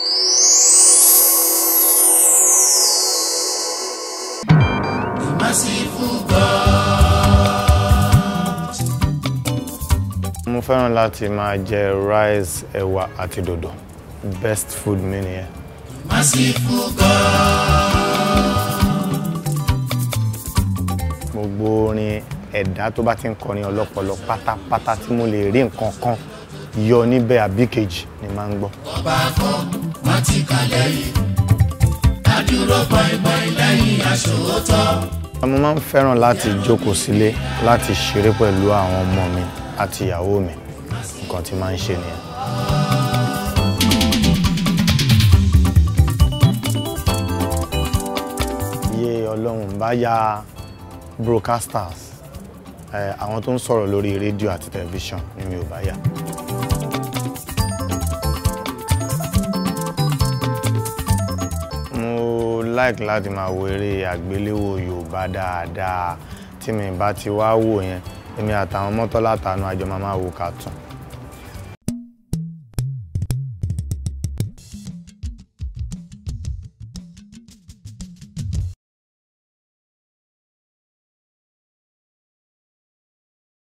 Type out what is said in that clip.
mo fẹ́ràn láti máa jẹ rice ẹ̀wà àti dòdò best food mi nìyẹn. gbogbo orin ẹ̀dá tó bá ti ń kọrin ọlọ́pọlọ pátápátá tí mo lè rí nǹkan kan yọ níbẹ̀ àbí kejì ni máa ń gbọ́. mo máa ń fẹ́ràn láti jókòó sílé láti ṣeré pẹ̀lú àwọn ọmọ mi àti ìyàwó mi nǹkan tí máa ń ṣe nìyẹn. iye ọlọ́run bá ya broadcasters ẹ àwọn tó ń sọ̀rọ̀ lórí rédíò àti tẹlifíṣàn ni mi ò bá yà. mo like láti máa wo eré àgbéléwò yorùbá dáadáa tí mi bá ti wá wò yẹn èmi àtàwọn mọ́tọ́lá tànú àjọ máa máa wo cartoon.